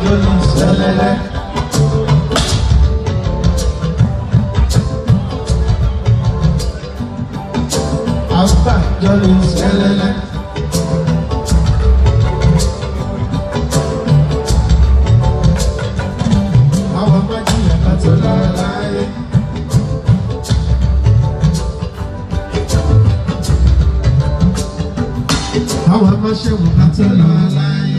jọlí sẹlẹlẹ. Alpha jọlí sẹlẹlẹ. Àwọn májì ẹ̀ka tó lára láyé. Àwọn máṣẹ́wò ká tó lára láyé.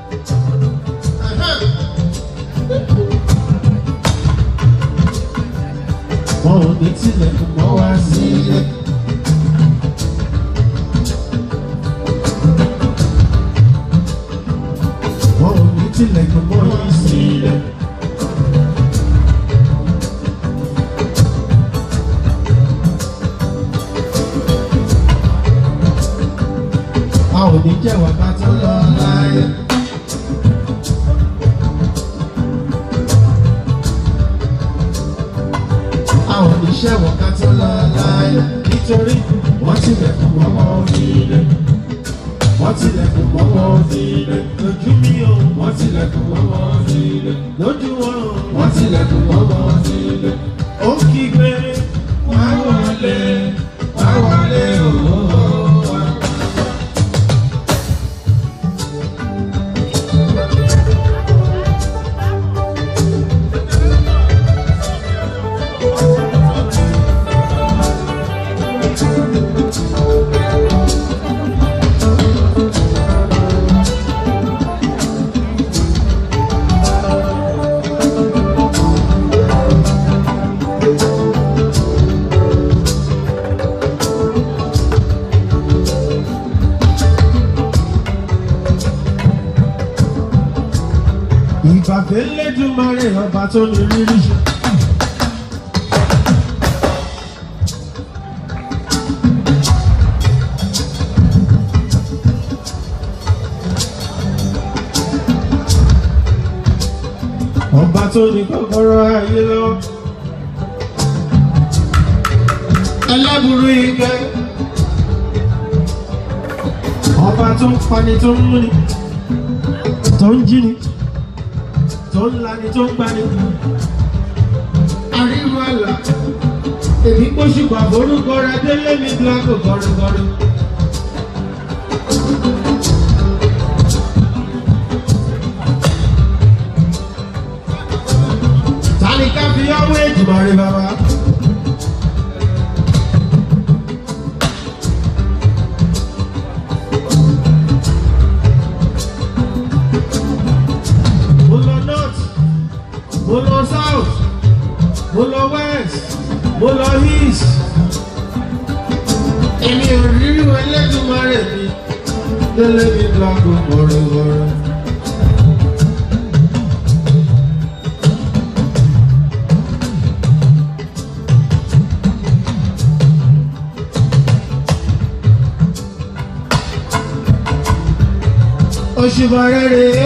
Wọn ò ní tilẹ̀kùn mọ́ wá sílé. Wọn ò ní tilẹ̀kùn mọ́ wá sílé. A ò ní jẹ̀wọ́ ká tó lọ láyé. A ò ní ṣẹ̀wọ̀n ká tó lọ láyé. Nítorí wọ́n tilẹ̀kùn mọ́wọ́ onílé. Wọ́n tilẹ̀kùn mọ́wọ́ onílé. Lójú mi o. Wọ́n tilẹ̀kùn mọ́wọ́ onílé. Lójú wọn o. Wọ́n tilẹ̀kùn mọ́wọ́ onílé. Ó ń kígbe. Wá wọlé. Wá wọlé ooo. Ìbàfẹ́ lẹ́dùnmarè ọba tó ní rírí ṣe. Ọba tó ní kọ́kọ́rọ́ ayé lọ́wọ́. Ẹlẹ́bùrú igẹ́. Ọba tó ń pani tó ń múni. Tó ń jí ni tó ń lani tó ń gbani. Àríwá àlà, èmi gbóṣùpá forúkọ rẹ délé mi blanco gọrugọru. Tani ká fi ọwọ́ èjìmọ̀ rí bàbá. Mo lọ north mo lọ south mo lọ west mo lọ east èmi ò rírí ẹlẹ́dùnmarè mi délé mi blanco gbọ̀rọ̀gbọ̀rọ̀. Òṣùbà rẹ̀ rèé.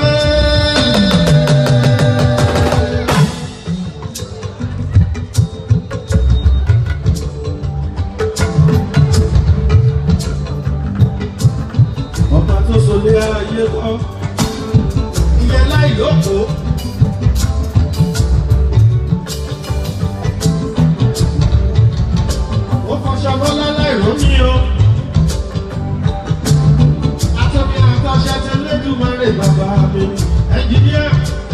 ọba tó solé ayé kọ́ ìyẹn láì lóko. ó fọṣọ bọ́lá láì rómi o. atọ́bí àtọ́ṣẹ́ ti lẹ́dùnmọ́rẹ́ bàbá mi ẹnjìníà.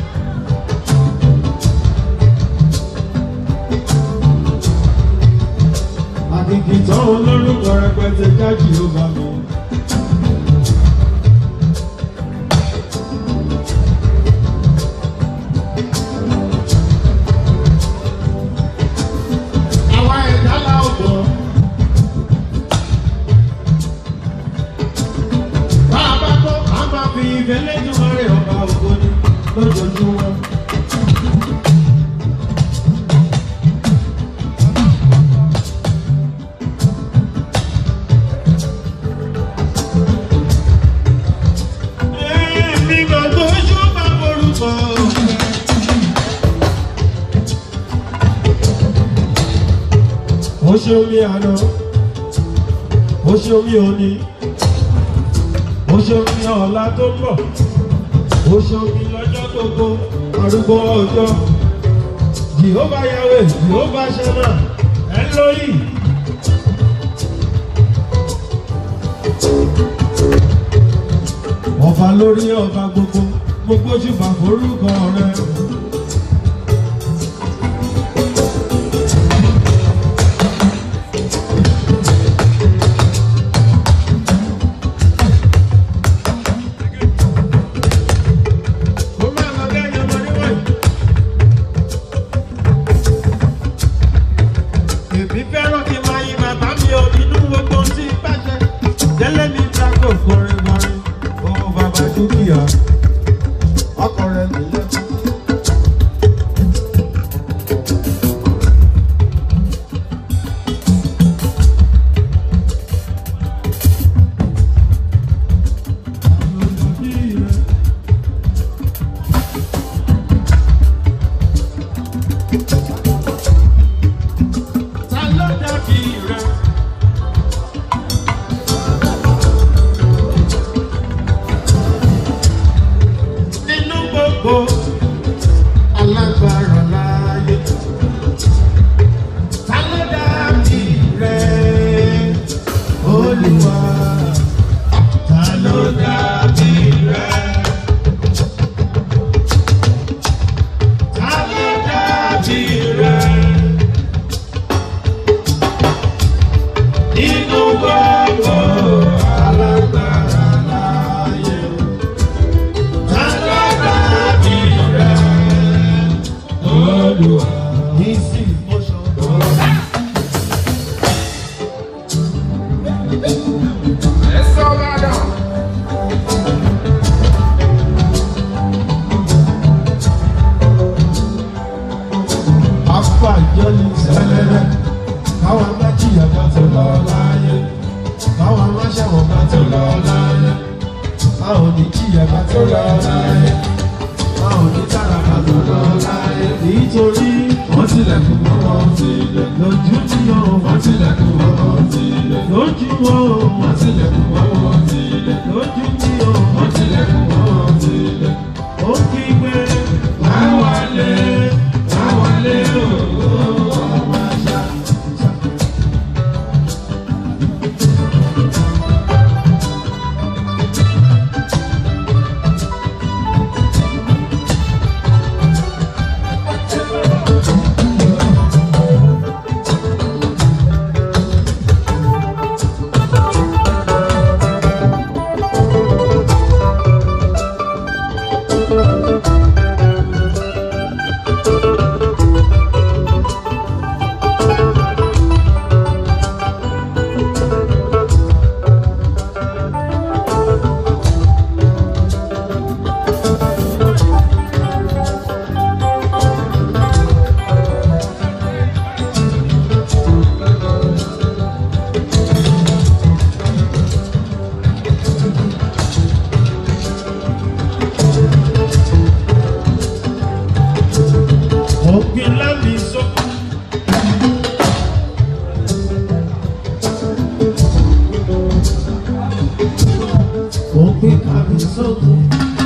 àdìgì tán olórúkọ rẹpẹtẹ jájì ó bá mi. àwa ẹ̀dá la ọ̀pọ̀. Bá a bá kọ́, a máa fi ìfẹ́ lẹ́jọ́ rẹ̀ ọba ògo ni lójoojúmọ́. Èmi gbàgbọ́ ojú bá forúkọ. Ó ṣe omi àná, ó ṣe omi òní, ó ṣe omi ọ̀la tó ń bọ̀, ó ṣe omi lọ́jọ́ tó gbogbo arúgbó ọjọ́ jehova yahweh jehova shama elohim. ọba lórí ọba gbogbo gbogbo jùbà forúkọ rẹ. Kó má lọ lẹ́yìn ọmọ níwọ̀nyí. Èmi fẹ́ràn kí n máa yin bàbá mi ò nínú gbogbo ohun tí ń bàjẹ́. Délé mi tako kọrin kọrin, ó bàbá dúkìá, ọkọ rẹ̀ mi lẹ́kọ̀ọ́. Ta ló dàbí rẹ̀? Nínú gbogbo alágbára láyé. Ta ló dàbí rẹ̀? Olúwa. Ta ló dàbí rẹ̀? Ta ló dàbí rẹ̀? Nínú gbogbo alágbára láyé. Ta ló dàbí rẹ̀? Olúwa. Easy motion. Apá ìjọ́ni sẹ́lẹ̀lẹ̀, káwọn bá jìyà bá tó lọ láyé, káwọn má ṣẹ̀wọ̀n bá tó lọ láyé, káwọn ní jìyà bá tó lọ láyé, káwọn ní tára bá tó lọ láyé. Nítorí wọ́n tilẹ̀kùn mọ́ wọn sílẹ̀, lójú tí yóò wọ́n tilẹ̀kùn mọ́ wọn sílẹ̀, lójú wọn ò wọ́n tilẹ̀kùn mọ́ wọn sílẹ̀, lójú tí yóò wọ́n tilẹ̀kùn mọ́ wọn sílẹ̀. Ó kígbe, láwálé, láwálé ooo, ọmọ àṣà. Ògbìn lábì sọ. Ògbìn kàbí sọ́kùn.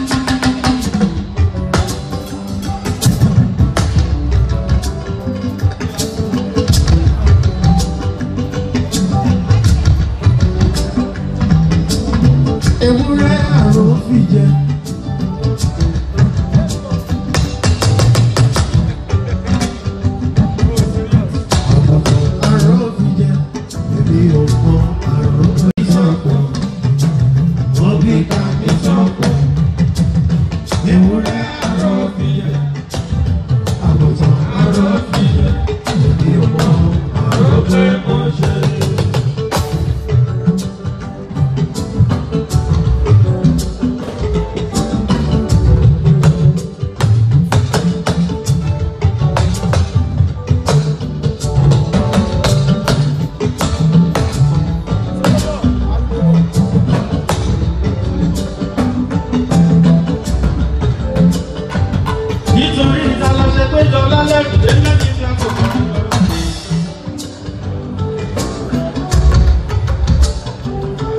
Ewúrẹ́ àrùn fìjẹ. Àrùn fìjẹ. Èmi ò mọ àrùn fìjẹ. Wọ́n bí kàbí sọ́kùn. Ewúrẹ́ àrùn fìjẹ. Àgùntàn àrùn fìjẹ. Èmi ò mọ àrùn fìjẹ. nítorí ìta lọ ṣe pé jọ lálẹ́ ìdílé lẹ́yìn ìgbà kò kọ́.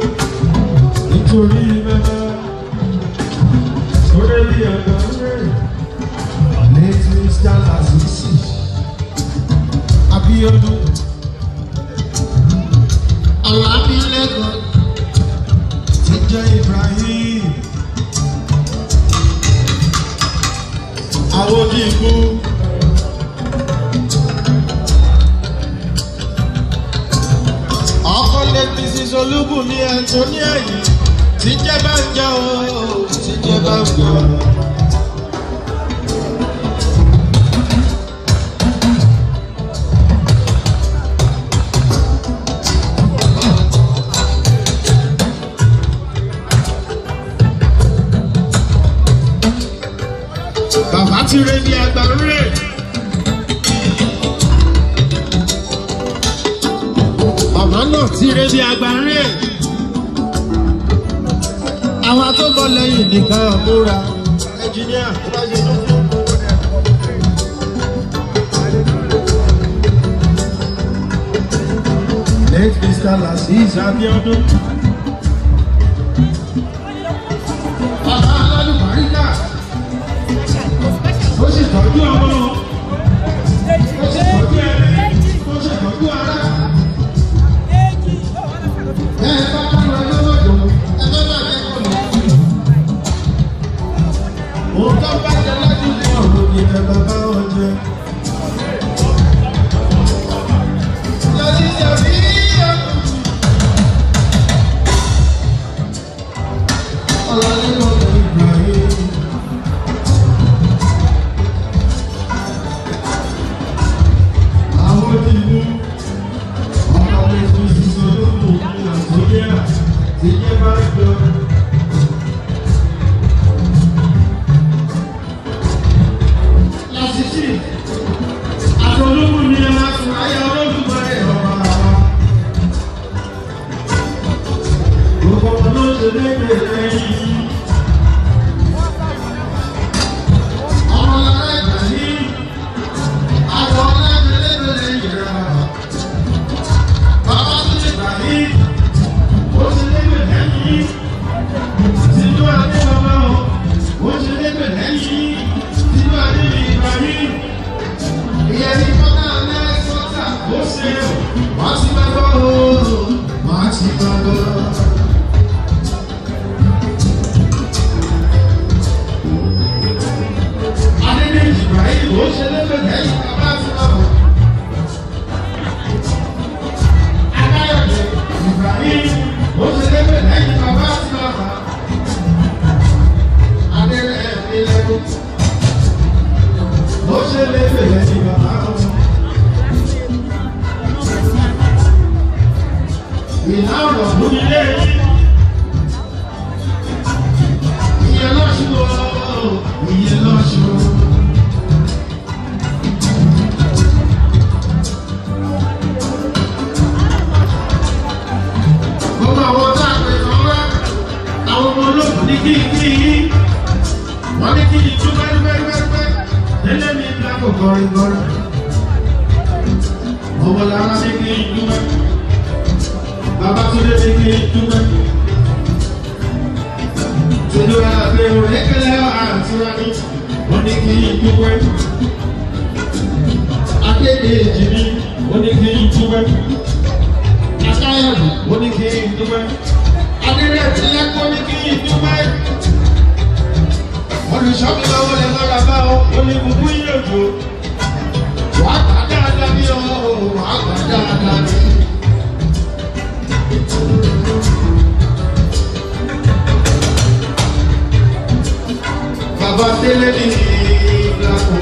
nítorí bẹ́ẹ̀ sórí bí ọ̀dọ́ rẹ̀. Mr. Lasisi Abiodun Ọlámilẹ́kan ti jẹ́ Ibrahim àwọn onígbó. ọkọ lè mrs olúbùnmi antonia yìí tí jẹ́ bá ń jẹ́ o tí jẹ́ bá ń jẹ́ o. bàbá ti rẹ ní agbára màmá náà ti rẹ ní agbára àwọn tó bọ̀ lẹ́yìn nìkan múra ẹnjìníà tó bá ṣe tó fún un. Late Mr. Lassis Abiodun. Bàbá alálùbáríkà ó sì tọ́jú ọmọ ó sì tọ́jú ẹni ó sì tọ́jú ara. Ẹ bá bá lọ lọ́wọ́dọ̀ ẹ bá bá jẹ́ kọ́ lọ. Òun tó bá jẹ lájú ní ọ̀rọ̀ ni ẹ bá bá wọn jẹ. Lọ́sí ìjàmbí ọ̀hún. Ọlọ́lẹ́kọ̀ọ́ Ibrahim. àwọn ìlú ọmọ ètò ìṣiṣẹ́ olóògùn ní nàìjíríà ti yẹ bá jọ. lásìsì àtọlógún ni ẹ máa tún ayé olódùmarè ọba wa. gbogbo ọmọ ló ṣe léde lẹ́yìn. ọmọ lára ìgbà yìí. Àwọn ọlọ́dẹ̀lẹ́dẹ̀lẹ́ yẹra. Bàbá tó lè gbà yí. Ó ti lébè lẹ́yìn. Tìjú adé bàbá o. Ó ti lébè lẹ́yìn. Tìjú adé mi gbà yí. Ìyẹn ní kọ́tà lẹ́sọ̀tà. Ó ṣe o. Wàá ti bá gbọ́ o. Wàá ti bá gbọ́. Adédèjì Ibrahim ó ṣe lébè lẹ́yìn bàbá àti bàbá. Adáyọ̀dé Ibrahim ó ṣe lébè lẹ́yìn bàbá àti bàbá. Adéyẹ̀ Ilẹ̀kùn ó ṣe lébè lẹ́yìn bàbá wọn. Ìlà ọ̀rọ̀ ló ní lé yín. Ìyẹn lọ́sùn o, ìyẹn lọ́sùn o. gbogbo àwọn tá a pè kàn wá àwọn ọmọ olóògùn ní kí n kí yín wọ́n ní kí n tún pẹ́ẹ́pẹ́ẹ́pẹ́ lẹ́lẹ́ mi ń dákò kọrin kọrin ọmọ lára ní kí n dúpẹ́ bàbá tó lé ní kí n dúpẹ́ tòjú àgbè òrékelẹ́ àti wani wọ́n ní kí n dúpẹ́ akéde èjì mi wọ́n ní kí n dúpẹ́ akáyọ̀dù ó ní kí n dúpẹ́ adérẹ́tì lẹ́kọ́ ní kí n dúpẹ́ olùṣọ́mi lọ́wọ́ lè lọ́ra bá ọ ó ní gbogbo ìyẹ̀wò wà á gbà dáadáa ní ọ wà á gbà dáadáa ní. bàbá délé ní ìlànà.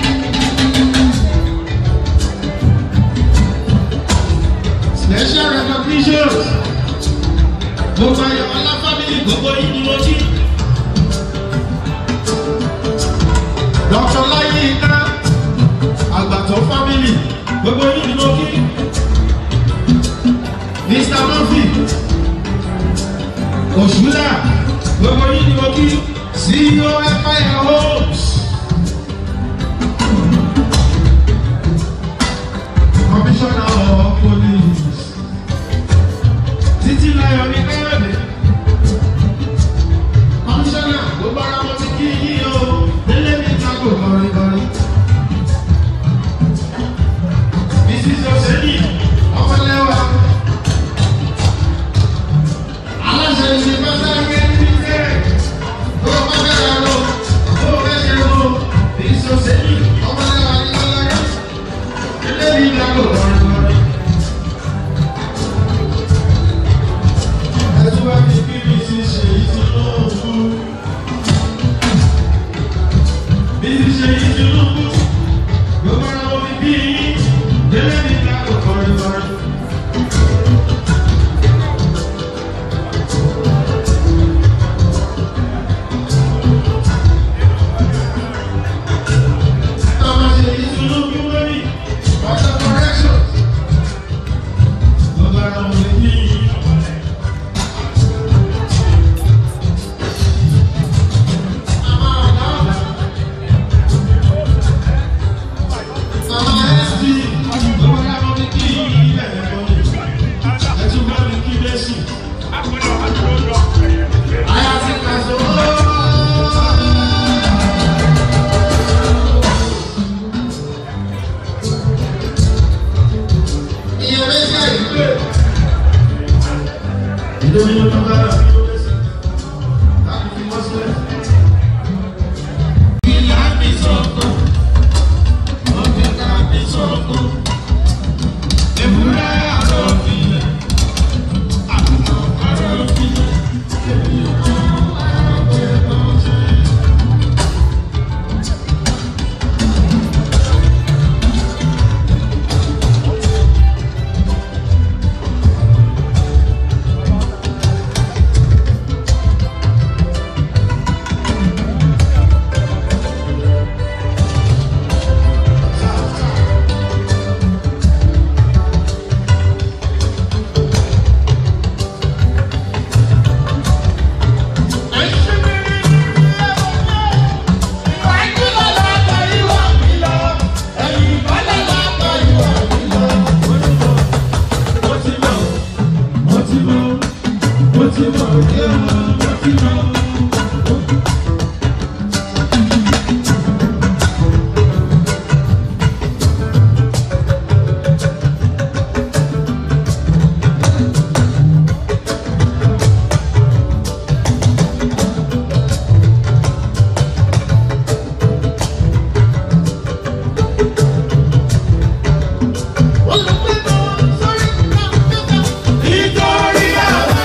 special recognition gbogbo ayọ̀ ọlá family gbogbo yìí ni mo jí. dr láyínká àgbàtọ̀ family gbogbo yìí ni mo kí. mr murphy òṣùlà gbogbo yìí ni mo kí. ceo empire homes. commissioner of police títí láyọ̀ ní káyọ̀dé kọmíṣánná ló bára wọn ti kí yí o délé mi tako kọrin kọrin Nítorí àwa.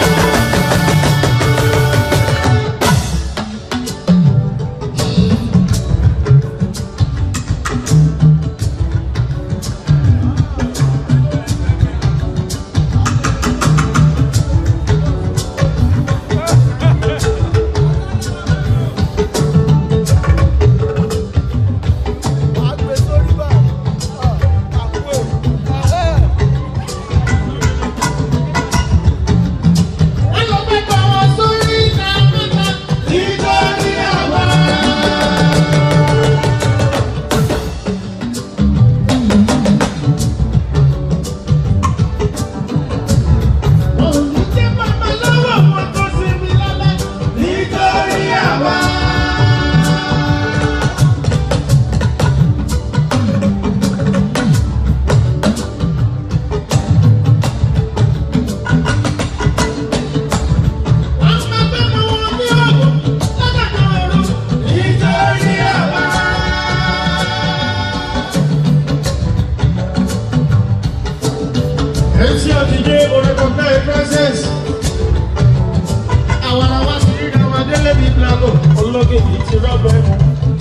Nítorí àwa. Nítorí àwa. Nítorí àwa. MC Otije Orekoka Princess. Àwọn àwọn ti rí àwọn adélé bíi Blago. Ológe yìí ti rọ́bọ̀ ẹ̀mú.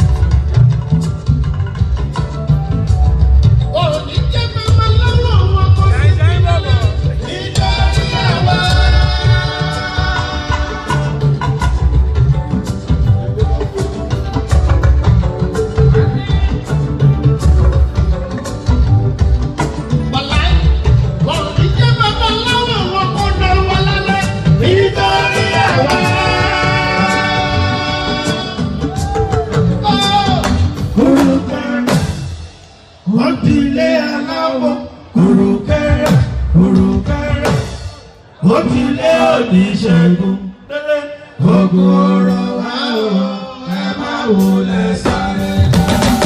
Òní jẹ́ mẹ́mẹ́ lọ́wọ́ wọn kò sí nílẹ̀. Nítorí àwa. Nítorí àwa. Kùrùkẹrẹ, wọ́n ti lé aláwọ̀. Kùrùkẹrẹ, kùrùkẹrẹ, wọ́n ti lé oníṣègùn. Ogun ọ̀rọ̀ wa o, ẹ má wulẹ̀ sáré ká.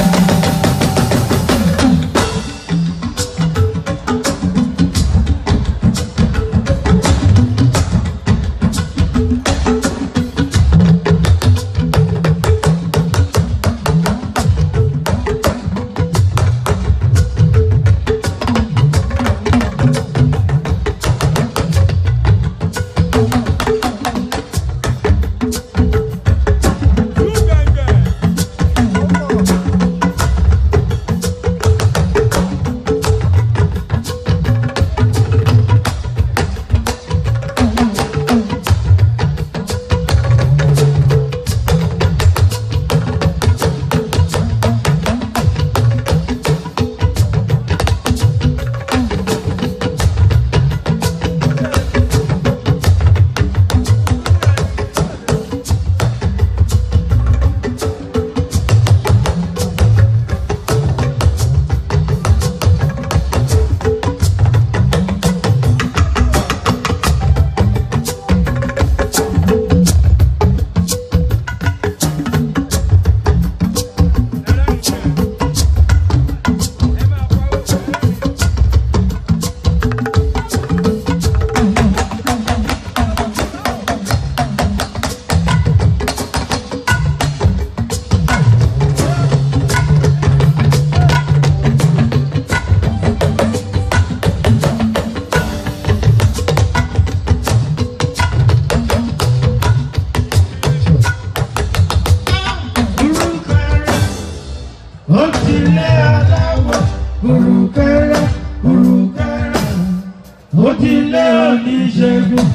oníṣègùn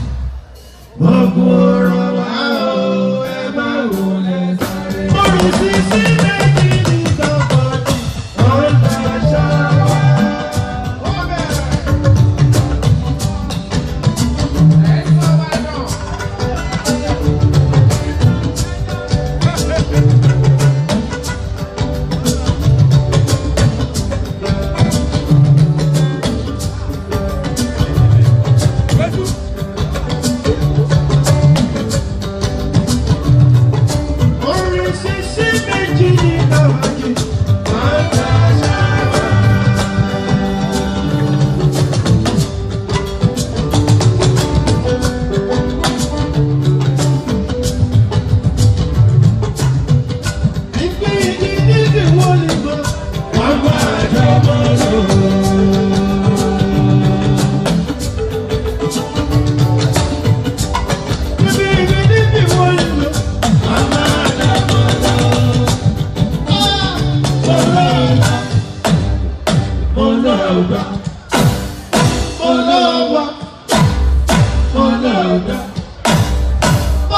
gbogbo ọ̀rọ̀ wa o ẹ má wò lẹ sáré. Orin sísí méjì ní dọ́kọ̀tì, ó ń daṣọ wa. Ó bẹ̀rẹ̀.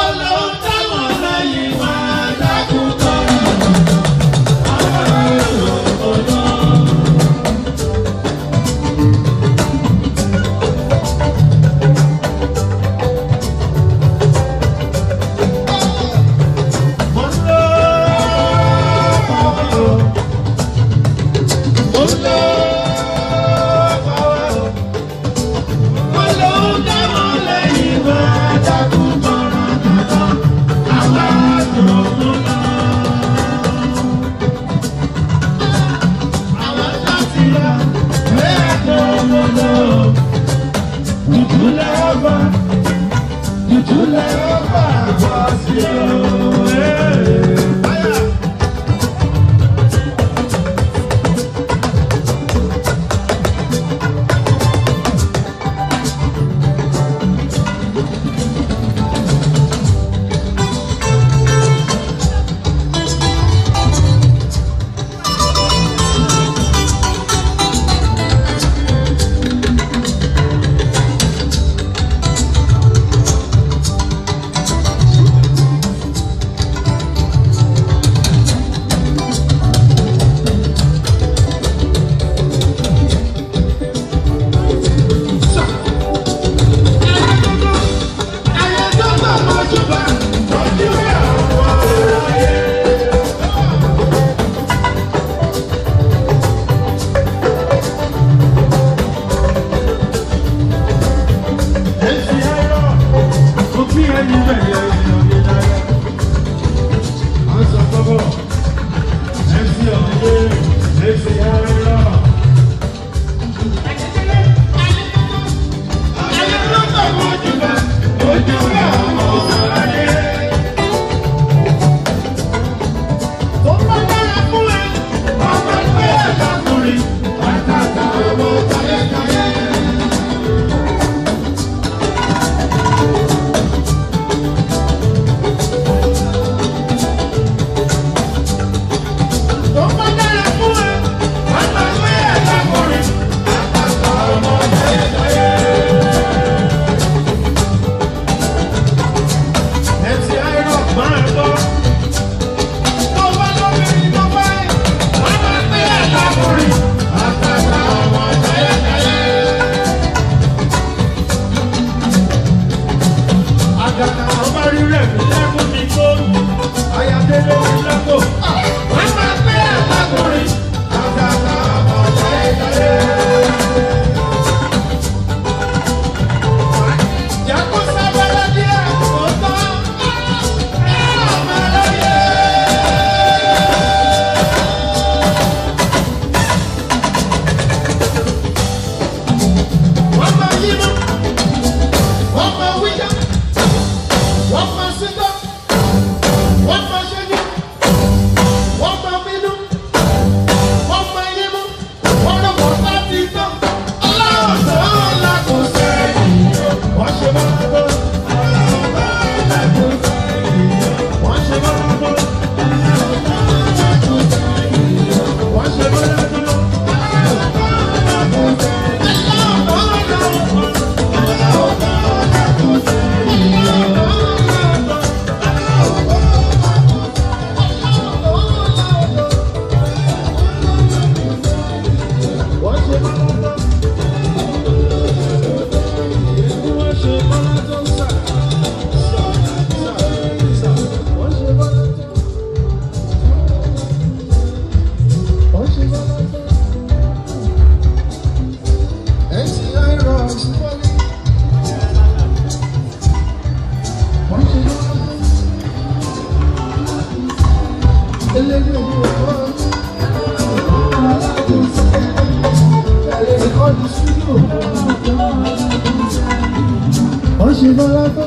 Wọ́n ṣe bọ́lá tó.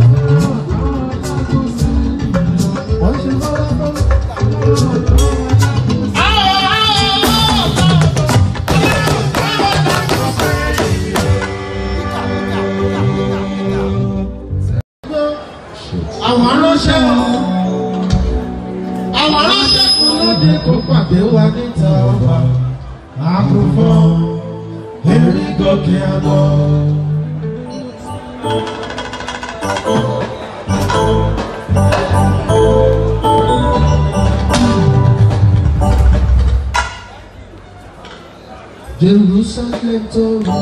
Wọ́n ṣe bọ́lá tó. Àwọn aránṣẹ́ wọn. Àwọn aránṣẹ́ kan lóde kó pàdé wa níta ọba. Àkùnfọ́ erí gòkè àgbọ̀. Jerusalem tó rọ.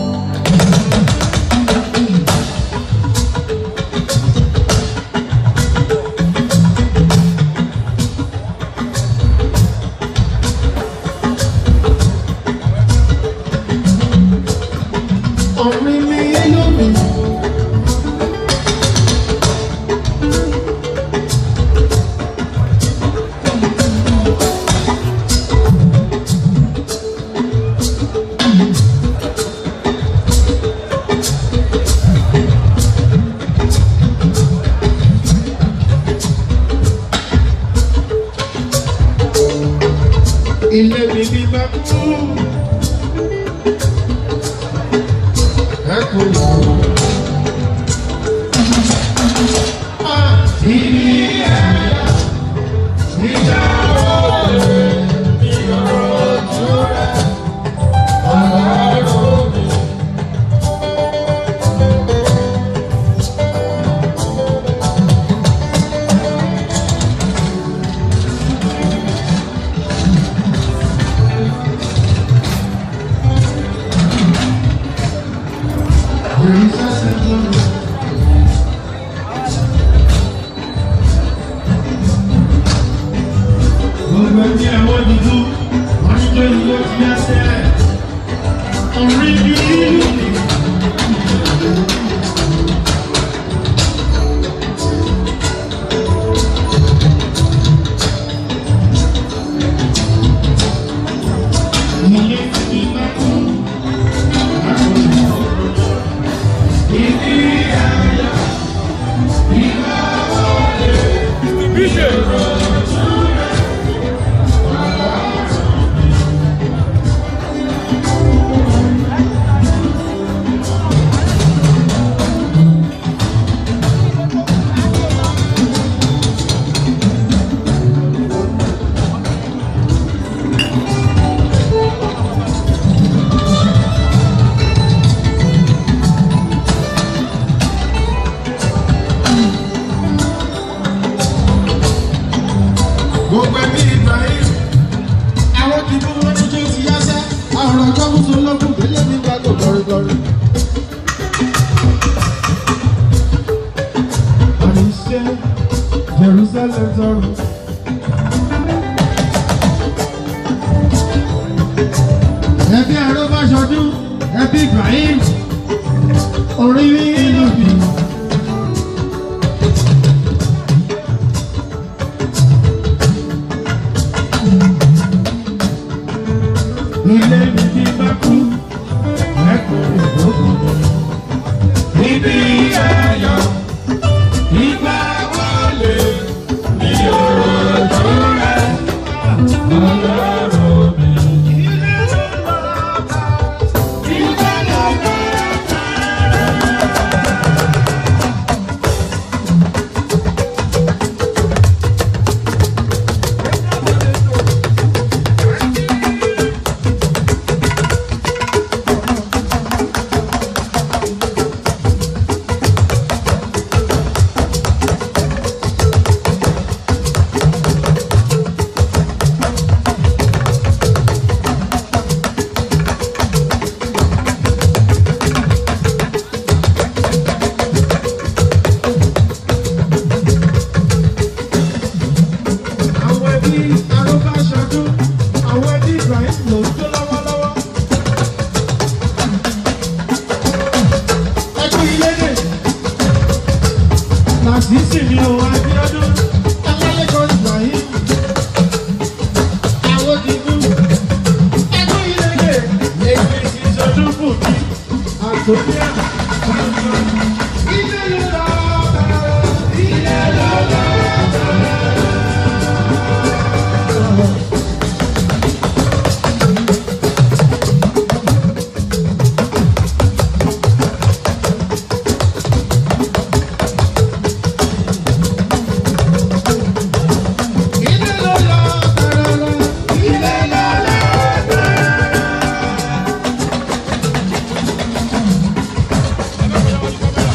Ọ̀rìn mi lómi. Ilé mi bí bá kú. Ẹ kò lò ó. Ibi ẹ̀yà níjà òde ní ojú rẹ̀ ọlọ́run mi. Jerusalem tó rọ. Gbogbo ẹni ẹ̀wọ́ dúdú, wọ́n ní tó ìlú ti yá sẹ́. Orí bí ìlú ni. Ilé ti bá kú. Ibi ayọ̀, ìgbà wọlé, ìṣòro. Gbogbo ẹbí Ibrahim, àwọn ti mú wọn tó tó ti yá sẹ́, àwọn ọjọ́ mú tó lọ́kùn délé mi gbàgbọ́ gọrígọrí. Àníṣe Jerusalem tọrọ. Ẹbí Arọ́báṣọdún, ẹbí Ibrahim, orí mi ìlú mi. Ilé mi bí bá kú, ẹ̀kọ́ ìdókòwò. Ibi ayọ̀, ìgbà wọlé, ní òjò rẹ̀, ọlọ́run mi. Ilé ló lọ bá, ilé ló lọ bá. Àwọn ẹbí Arọ́báṣọdún, àwọn ẹbí Ibrahim ló ń jó lọ́wọ́lọ́wọ́. Ẹkú ilé dè. Làṣìṣì mi ò Abíọ́dún. Ọlálẹ́kọ̀ọ́ Ibrahim. Àwọn ti mú. Ẹkú ilé dè. Èmi ti sọdún fún mi. Àtòkíà. Ilé ló lọ bẹ̀rẹ̀. Ilé ló lọ bẹ̀rẹ̀. Ilé ló lọ bẹ̀rẹ̀. Ilé ló lọ bẹ̀rẹ̀.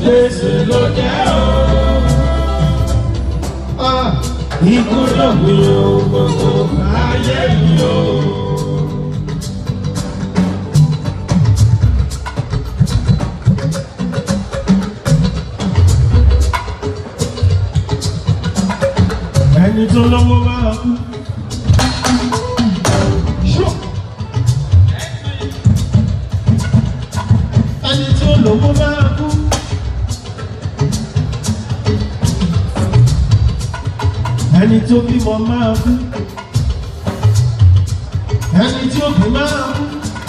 gbèsè ló jẹ́ o. Ah, Ikú lòpin ohun gbogbo ayé yìí o. Ẹni tó lọ́wọ́ máa kú. Sure. ẹni tí ó lówó máa kú. ẹni tó bímọ máa kú. ẹni tí ó bí máa kú.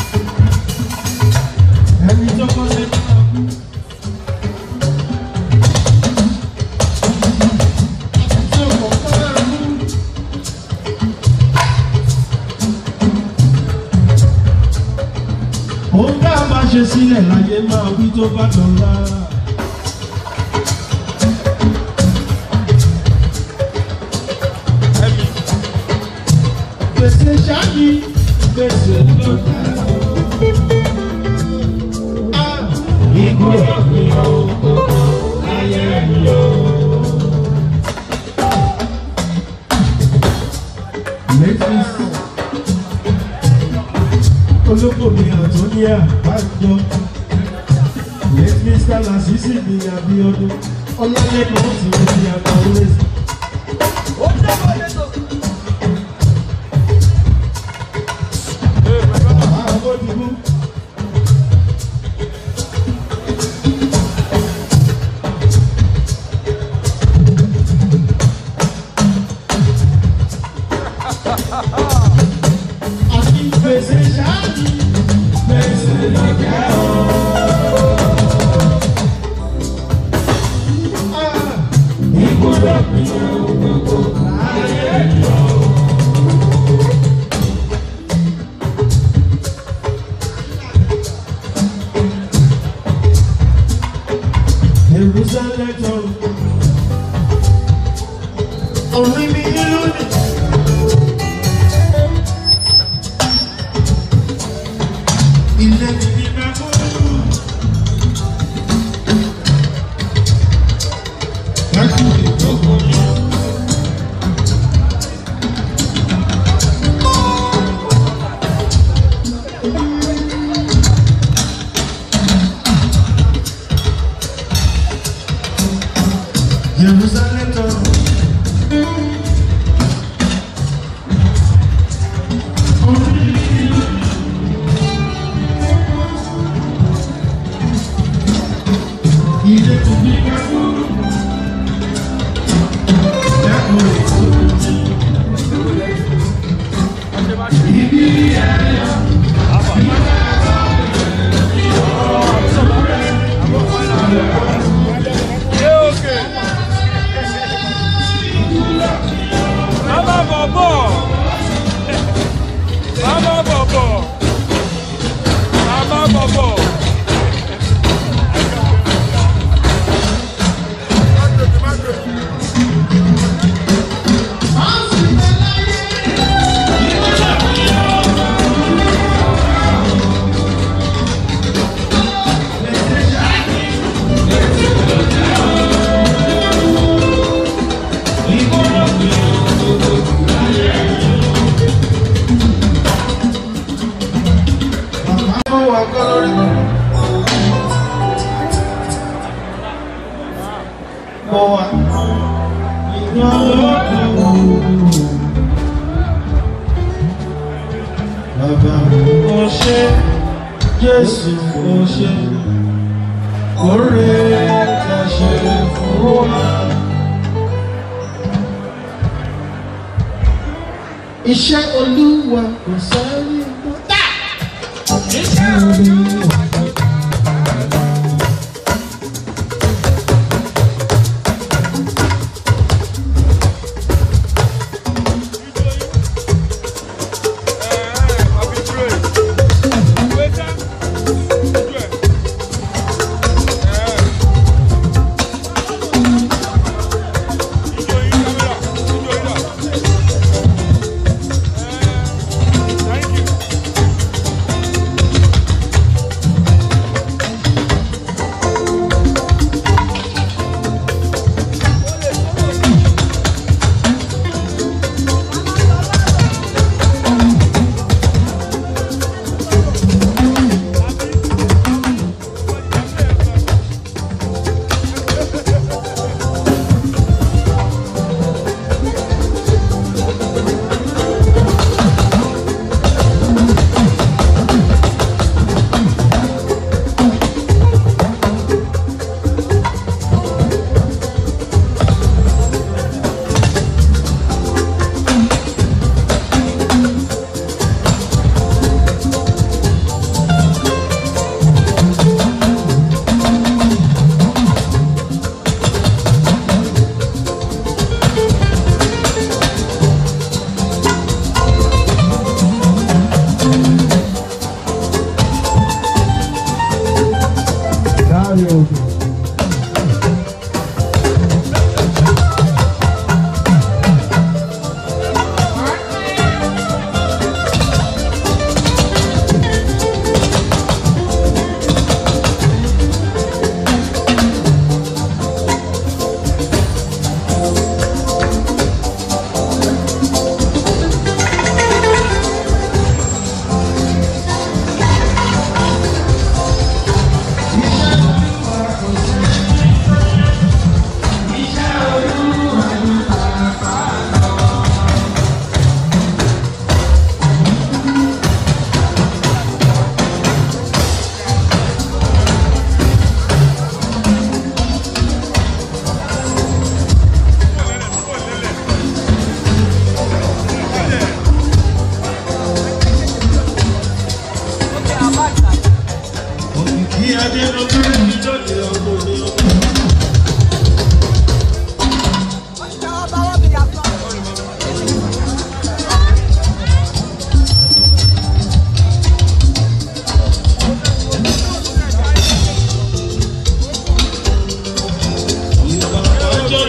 ẹni tó kọ́lé máa kú. ẹni tí ó kọ̀ máa kú. Òun bá a máa ṣe sílẹ̀ láyé máa wí tó bá dọ̀la. Gbèsè ṣáàyí, gbèsè lọ́jà. Ikú ọ̀gbìn ọ̀gbọ̀n ayé mi o. Lẹ́tìs olóko mi Antonia Banjo late Mr. Lasisi mi Abiodun Ọlálẹ́kan ti mo ti àgbà always. Àwọn òdìbò. Àti gbèsè ṣáàjì, gbèsè lọ́jọ́ o. Ah, Ìgbọ́dọ̀ pinnu gbogbo láyé lọ. Jerusalem tọrọ. Orin mi lónìí. Ilé mi ní Mẹ́kúrú. Mẹ́kúrú ìjókòó mi. Jerusalem tọrọ. Orin mi lónìí. Ilé tó bí ká kúrú. Dákun ètò mi. Ibi ẹ̀yà. Mama Bobo! Mama Bobo! Mama Bobo! Bàbá ló wà kọ́ lórí mi. Mo wà ìyá lóde wò. Bàbá mo ṣe Jésù mo ṣe. Oore ta ṣe fún wa. Iṣẹ́ Olúwa kò sáré mọ́. Iṣẹ́ Olúwa. Thank you.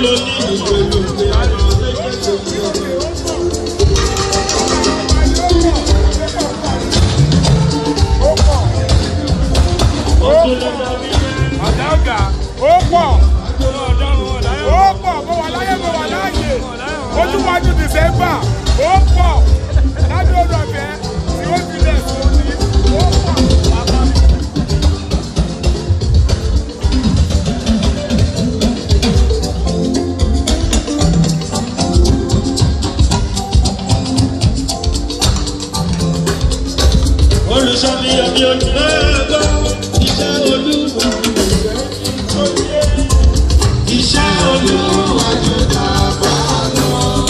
ló ní ìgbèrú pé àwọn méjèèjì ti ọ̀rọ̀. Àdága ó pọ̀ ó pọ̀ mo wà láyé mo wà láàyè ojúwájú dìsẹ́mbà ó pọ̀ lábẹ́ odò ọ̀fẹ́ tí ó ti lẹ̀ sí òní ó pọ̀. olùsọ̀mìyàn mi ò ní ẹ̀gbọ́ iṣẹ́ olúwa iṣẹ́ olúwa jù dàgbà lọ.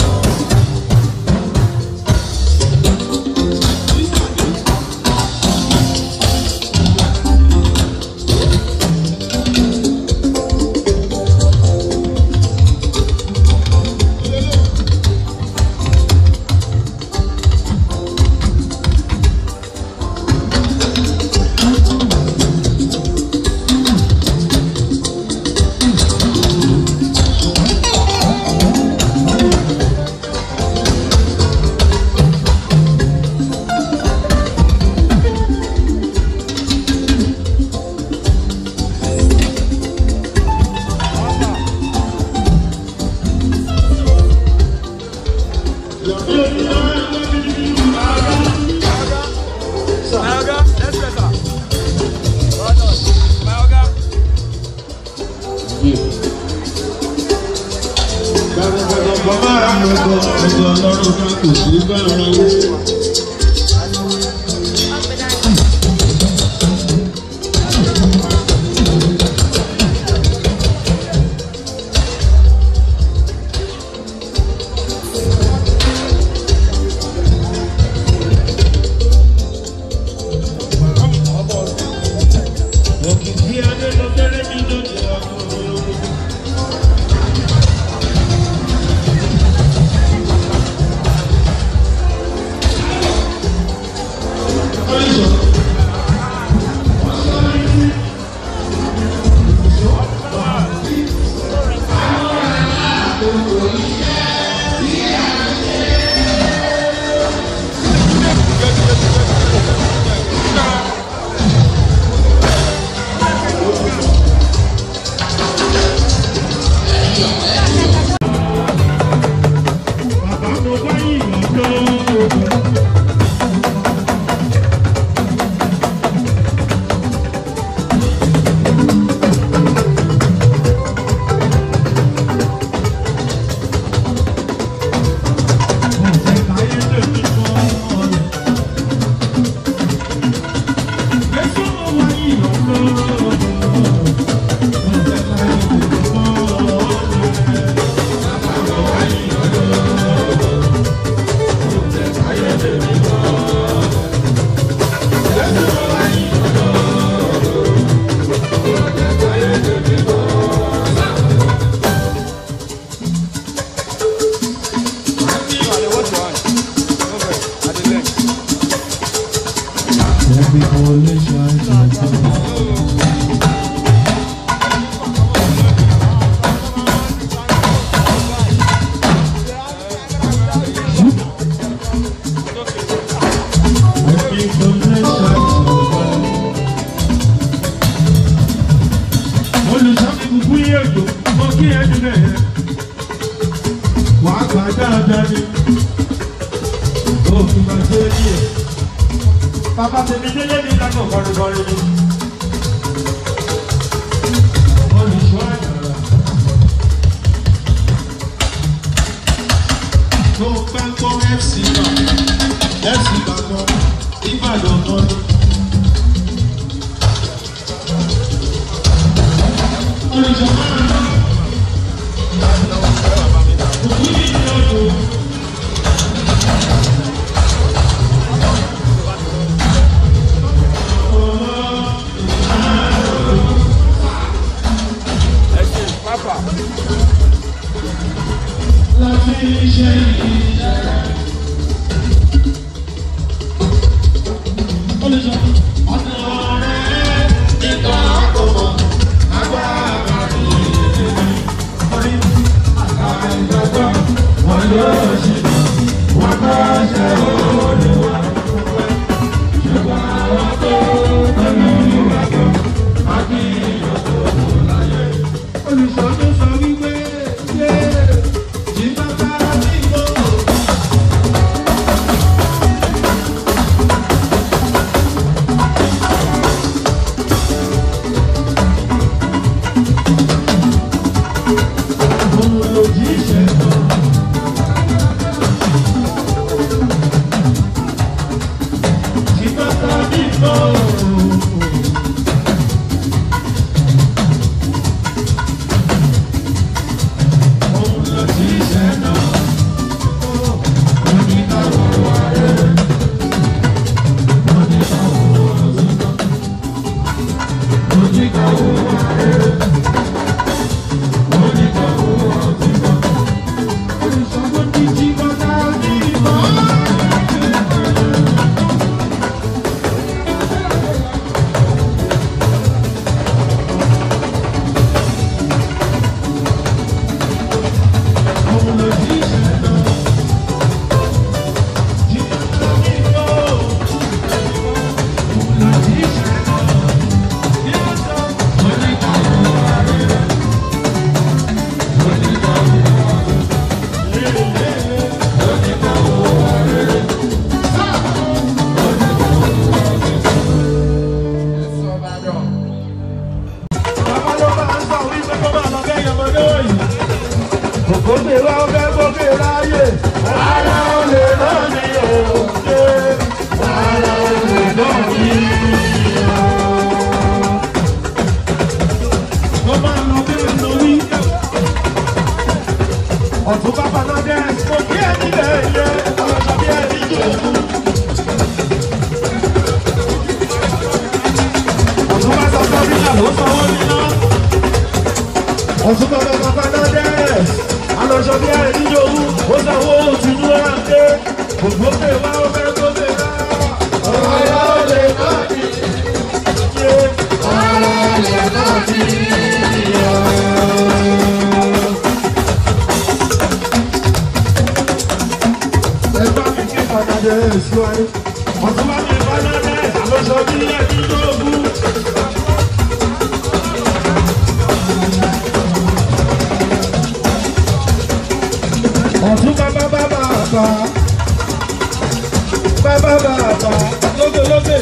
Mayoga, let's get her. Well done. Mayoga. Gbàgbọ́dọ̀ bàbá àgbẹ̀kọ̀ ẹ̀jọ̀ ọlọ́run kan kò sí bẹ́ẹ̀ rẹ̀ wé. Òkìkí adé ló fẹ́rẹ́ mi lóde ọkùnrin. Bàbá mo bá yìnyín lọ́dọ̀. Olùsọ́mi kúkú yé òjò, mo kí ẹ dùn ẹ̀. Wàá gbà dáadáa ni. Òfin máa ṣe é ní ẹ̀. Bàbá tèmi délé mi lágbó kọrinkọrin ni. Olùṣọ́ àyàrá. Tó o bá gbọ́ FC náà, FC Ìbàdàn, Ìbàdàn náà ni. Olùṣọ́ àyàrá. Òkú yìí ni ọdún. Papa. láti ṣe ìṣẹ́. Olùsọ ọ̀nà rẹ̀ nígbà àkọ́kọ́ agbára rẹ̀ orí olùṣọ́jú sọ wípé ṣé ìbábá mi mọ́. Òun lòjíṣẹ́ náà. Ìbábá mi mọ́. Òun lòjíṣẹ́ náà. Oníkàwọ́ wa rẹ̀. Oníkàwọ́ wa rẹ̀. Oníkàwọ́ wa rẹ̀. Oníkàwọ́ wa rẹ̀. Olùṣọ́gbó ní jí bọ́tà ní ìmọ̀. Òun lòjíṣẹ́ náà. Jí bọ́tà ní ìmọ̀. Òun lòjíṣẹ́ náà. Jí bọ́tà. Oníkàwọ́ wa rẹ̀. Oníkàwọ́ wa rẹ̀. Ara olè náà ni òde, ara olè náà ni o. Wọ́n máa lọ bí lórí. Ọ̀tún bàbá náà dẹ́ mo kí ẹni lè yẹ ọlọ́sọ bí ẹni jòkó. Ọ̀tún bá sọ fún mi náà ló sanwó níná. Ọ̀tún bàbá bàbá náà dẹ́ ọlọ́sọ bí ẹni jòkó. Ó sanwó òtúnú àdé. Gbogbo pé wá ó fẹ́ tó lè rà. Ọ̀rọ̀ olè náà ni ṣe. Ọ̀rọ̀ olè náà ni yọ̀. ẹgbẹ́ mi kí padàdé èso ayé. ọ̀tún bá mi padàdé àlọ́sọ bí ẹni lógún. ọ̀tún bàbá bàbá bàbá bàbá bàbá lókè lókè.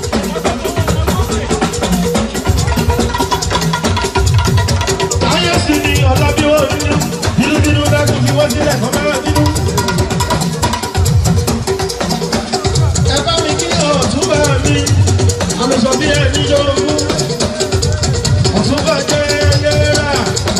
ayé sì ni ọ̀làbí wọn nínú nínú nínú dákun fi wọ́n sílẹ̀ kọ́ mẹ́rẹ̀ nínú. ẹ bá mi kí ọ̀tún bá mi àlùsọ bí ẹni yọrùn ọ̀tún bá jẹ́ ẹlẹ́rà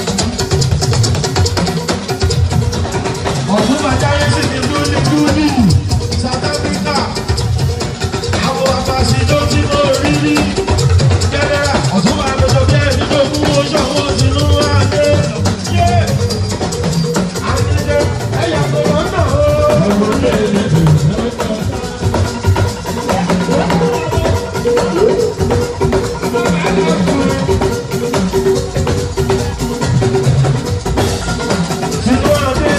ọ̀tún bá jáyé sí ní dúnídúní South Africa àwọn àbàṣìjọ tí mo rí rí jẹ́lẹ́rà ọ̀tún bá àlùsọ bí ẹni yọrùn oṣù àwọn sínú adé yé àdéhùn ẹ̀yà tó lọ́nà o. Sínú adé.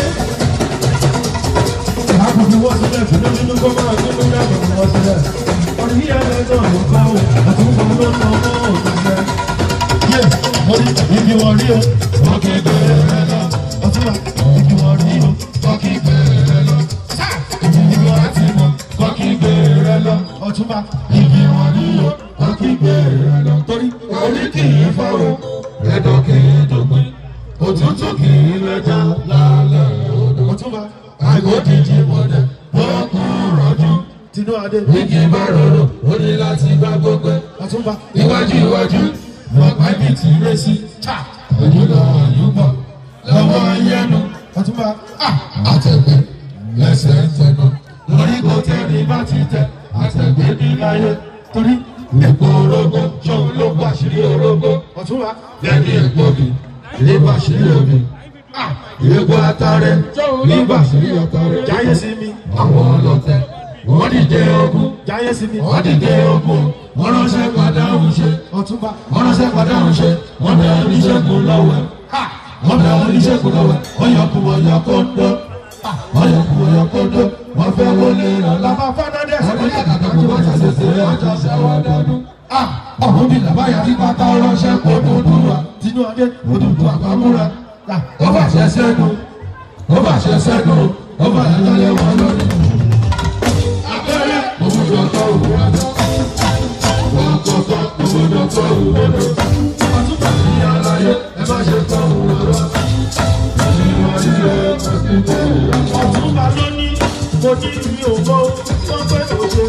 Àbùkù wọ́n sílẹ̀ fún nínú kó máa gbé lórí àbùkù wọ́n sílẹ̀. Orí yíyá ẹgbẹ́ náà ló bá wò, àtúntò ló ń lọ mọ́ òṣìṣẹ́. Yé, mo ní ibi wọn rí o, wọ́n kì í bẹ̀rẹ̀ rẹ lọ. Ọtúnba, ibi wọn rí o, wọ́n kì í bẹ̀rẹ̀ rẹ lọ. Sáà, ibi wọn ti mọ̀, wọ́n kì í bẹ̀rẹ̀ rẹ lọ. Ọtúnba, ibi wọn rí o, wọ́n kì í bẹ̀rẹ̀ rẹ lọ. Torí orí kì í fọ́ o, ẹ̀dọ̀ kì í dògbìn. Òtútù kì í lẹ́jà lálẹ́ odò. Ọtúnba, àgọ́dìjì wọ̀dẹ̀, wọ́n kú rọ̀jú. Tinú Adé. Igi bá rọrùn, ó ní láti bá gbogbo. Ọtúnba. Iwájú iwájú, wọ́n pa ibi tí ilé sí. Chá! Ojú lọ àyùbọ̀, lọ́wọ́ yẹnu. Ọtúnba. Àtẹ̀gbẹ́, lẹ́sẹ̀ tẹ̀nà. Lórí kò tẹ̀lé bá ti tẹ̀, àtẹ̀gbẹ́ ní láyé. Torí èpo orógbó, ṣóun ló gbà sírí orógbó. Ọtúnba. Lẹ́ni èpo mi, ilé bá sírí omi. Èpo atarẹ, ní bá sírí atarẹ. Jáyé sí mi. Àwọn ọlọ́tẹ̀, wọ́n dìde ogun. Jáyé sí mi. Wọ́n dìde ogun. Wọ́n ránṣẹ́ padà ń ṣe. Ọtúnba. Wọ́n ránṣẹ́ padà ń ṣe. Wọ́n bẹ oníṣègùn lọ́wọ́. Wọ́n bẹ oníṣègùn lọ́wọ́. Wọ́n yọ kú wọ́n yọ kó dọ́. Wọ́n yọ kú wọ́n yọ kó dọ́. Wọ́n fẹ́ wọlé rán. Lábá fọ́nádẹ́. Wọ́n yọ kàkà kú wọ́n ṣàṣẹṣe ọjọ́ ṣẹ́wọ́n dánú. ọ̀hún bí làbáyà kí pátá ránṣẹ́ kó dúdú wa tinú adé òdùdú àbámúra ó fàṣẹ sẹ́nu ó fàṣẹ sẹ́nu ó fàṣẹ tọ́lẹ̀ wọn lórí. abẹ́rẹ́ òwúrọ̀ tó òwúrọ̀ tó wọ́n kọ̀ọ̀kan òwúrọ̀ tó òwúrọ̀ tó àtúbà ní aláyé ẹ má ṣe tọ́ òwúrọ̀ nínú ayé ẹ̀sìn tó òwúrọ̀. ọ̀túnba ló ní mo ní mi ò mọ wọ́n pẹ́ tó ṣe.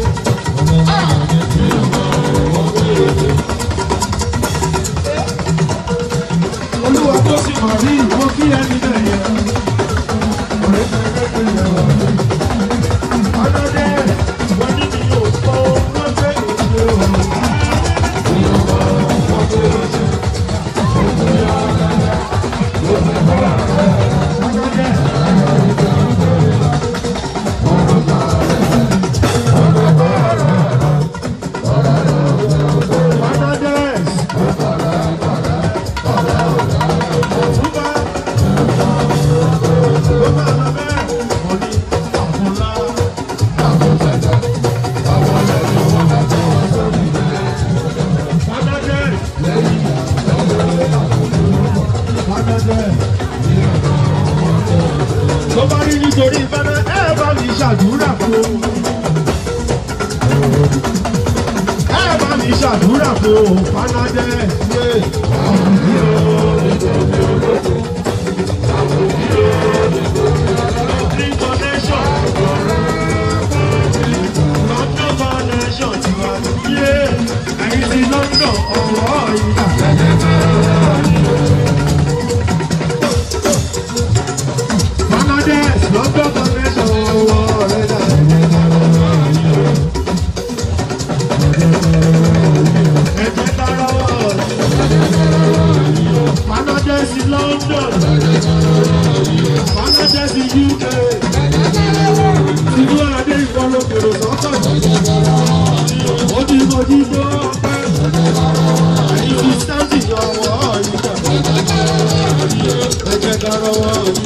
olúwa tó sì mọ̀ rí ìwọ kí ẹni náà yẹ. ọ̀rẹ́ tẹ́lẹ̀ tẹ́lẹ̀ wà ní. ọlọ́dẹ mo ní mi ò mọ wọ́n pẹ́ tó ṣe o. ọlọ́dẹ ọ̀túnba ló máa lọ bẹ́ẹ̀ mo ní àfúnlá. ọlọ́dẹ tó bá rí nítorí ìfẹ́lẹ́ ẹ bá mi ṣàdúrà fún o. ẹ bá mi ṣàdúrà fún o fanadẹ ṣe àwọn mi ò Green connection. London connection ti wá yé ẹ̀yin ti London ọ̀rọ̀ ìgbà. Bangladesh London connection ọ̀rọ̀ rẹ̀ dà. Ẹ̀jẹ̀ kára wọ̀. Bangladesh London. Bangladesh UK. Ìlú Adé ìfọlọ́kèrò sọ́tọ̀. Ó ti mojú tó ọpẹ́. Ẹ̀yin ti sáǹtì ọwọ́ ìjà. Ẹ̀jẹ̀ kára wọ̀ yìí.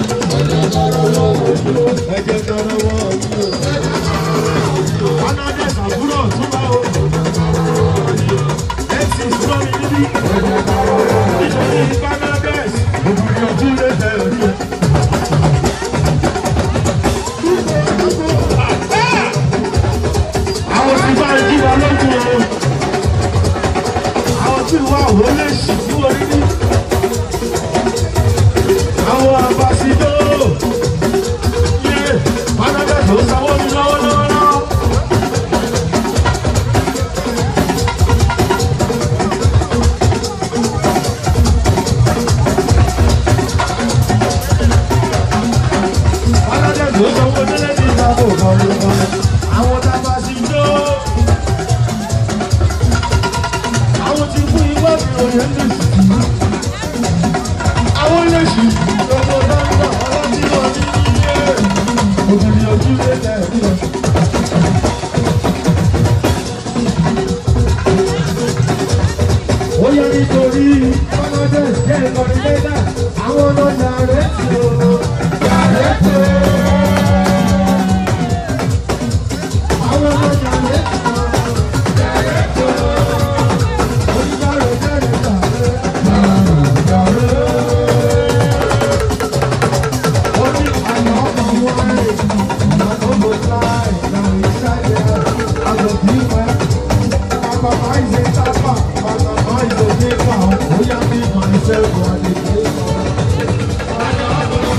Ẹ̀jẹ̀ kára wọ̀ yìí. Bangladesh àbúrò túbọ̀ o. Ẹ̀sì súnmọ́ mi níbí. Nítorí Bangladesh, òbí ojú lè bẹ̀rẹ̀ rí ẹ. àwọn tí bá ń jí wa lójú o àwọn tí wà ó lè ṣì fún orí ní àwọn àbàṣìdó yé pátákẹ́ tó sanwó mi lọ́wọ́lọ́wọ́. pátákẹ́ tó sanwó délé ní ìlànà òkàlù kan àwọn tábà sí jó. àwọn tí fún iwá mi ò yẹn lè sí. àwọn lè sí. gbogbo dáńgá ọlọ́tí wọn ní iye. obìnrin ojú lè tẹ̀ ẹ́ nílẹ̀. ó yẹ nítorí ọmọdé jẹ́ ìkọ́ni lẹ́dà àwọn ọlọ́jà rẹ̀ tó yàrá tó. Àwọn ọlọ́jà rẹ̀ tó yàrá tó. Onídàárẹ̀ jẹ́rìí tààrẹ́ yàrá. Ó ní àná ọmọ wọn rẹ̀ àtọ́gbò láì náà ìṣàlẹ̀ àgbòbí wẹ̀. Bàbá ìṣe tábà, bàbá ìṣe nípa, ó yá bí màá ṣe wà ní ìṣe.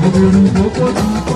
òbèrè ìgbókò ti